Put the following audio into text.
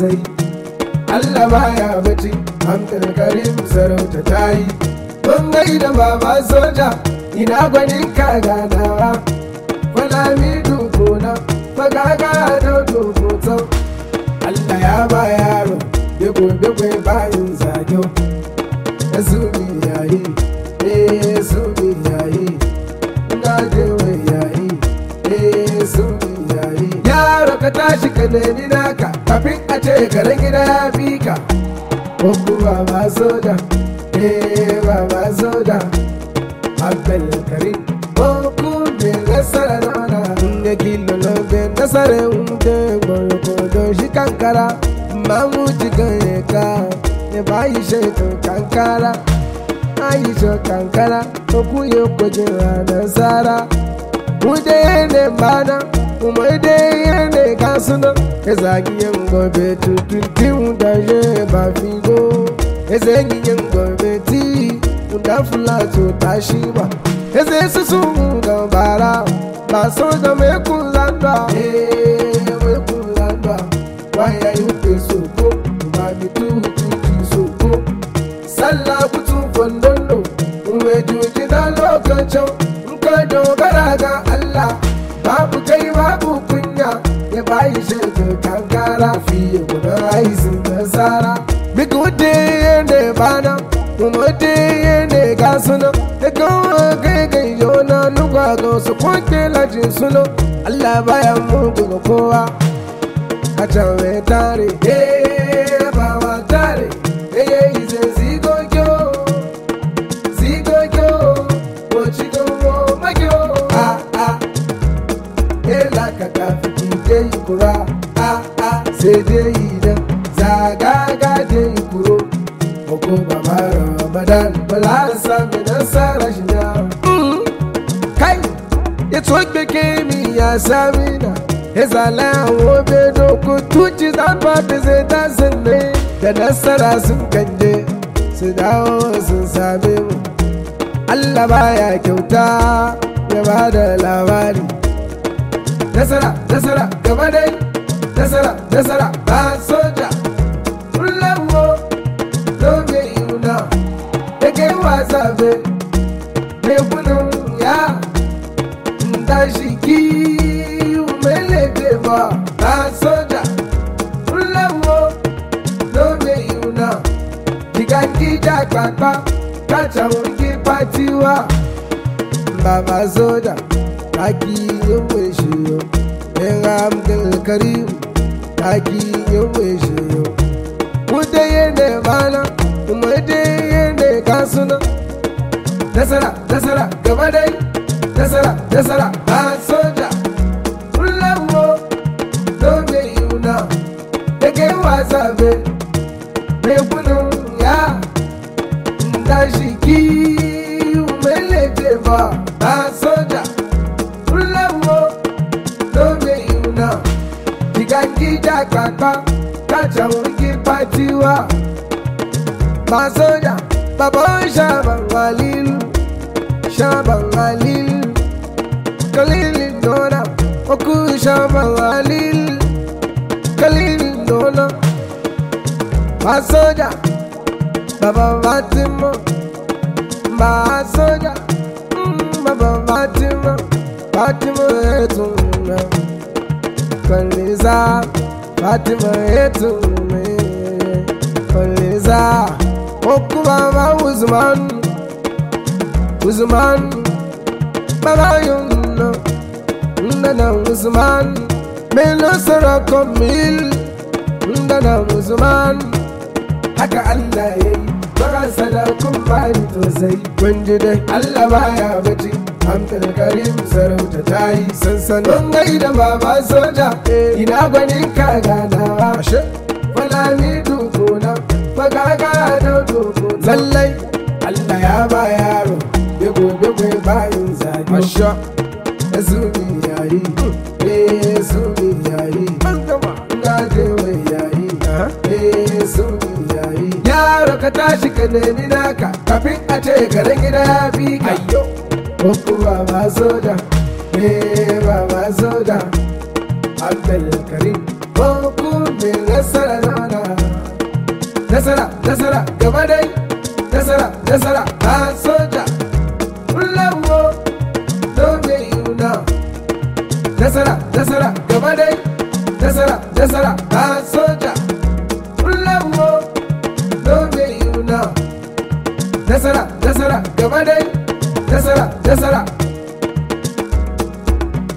tausayi Allah baya bacci Abdul Karim sarauta ta yi Mun da baba soja ina gwanin ka ganawa Falami dukuna fagaga da dukutan Allah ya ba yaro bego bego bayin zagyo Zumi yayi eh zumi yayi Ngajewe yayi eh zumi yayi Yaro ka tashi ka nemi naka kafin a ce garin gida ya fi ka ko kuma ba soja eh baba soja abdul karim ko ku be nasara nona ne kilo no be nasara unde goro ko do shi kankara mamu jigan ka ne bayi sheto kankara ayi sho kankara ko ku yo ko jira nasara mu dai ne bana kuma dai ne kasuna ezagi yin gobe tuntun da je ba figo ezegi yin gobe ti da fulato ta shi ba eze su su da bara ba so da me kulanda eh me kulanda waya yi pe so ko ba mi tu tu tu so ko sallah kutu fondondo uwe juji da lokacin in ka dogara ga Allah babu kai babu kunya ya bayi shaidu kankara fiye guda aisin nasara big wuce ne bana kuma wuce ne ga suna da kawo kai kai yona lugwa ga wasu kwanke lajin suno Allah baya mugu ga kowa a can mai tare eh ba wa tare eh yi zai zigo kyo zigo kyo ko cikin wo magyo ah ah ela ka tafi kike yi kura a a sai dai idan zagaga je yi kuro ko ba ma ramadan bala sami nasara shi na kai ya tsoke ke mi ya sami na ya zala wo be doko tuci zan ba da zai ta sanne da nasara sun kanje su dawo sun same mu Allah baya kyauta ya ba da labari nasara nasara gaba dai nasara nasara ba soja kullawo doge yuna da kai wasa be me kunun ya da shi ki mele be ba ba soja kullawo doge yuna diga kija kpakpa kacha wungi patiwa baba soja taki yawe shi yo in abdul karim taki yawe shi yo kuda yene mana kuma da yene kasuna nasara nasara gaba dai nasara nasara ba soja kullawo dobe yuna da kai wasa be mai kunun ya da shi ki mele ba ba soja Fúláwó lóde ìrùnà. Ìgàgídà pàpà kájà òǹkì pàtiwá. Màsójà bàbá ṣàbà wà lílu. Ṣàbà wà lílu. Kàlílì lọ́nà okú ṣàbà wà lílu. Kàlílì lọ́nà. Màsójà bàbá Fatima. Màsójà bàbá Fatima. Fatima etuna Kaliza Fatima etuna Kaliza Oku baba Uzman Uzman Baba yunna Ndana Uzman Melo sarako mil Ndana Uzman Haka Allah yayi Baka sadakun bani tosai Kunji dai Allah baya bacci Abdul Karim sarauta ta yi sansanin gai da baba soja ina gwanin ka ganawa falami dukuna fagaga da duku lallai Allah ya ba yaro bego bego bayin zagi masha zumi yayi eh zumi yayi gaje wai yayi eh zumi yayi yaro ka tashi ka nemi naka kafin a ce garin gida ya fi ka Oku baba soja, eh baba soja, Abdul Karim, Oku bin nasara nasara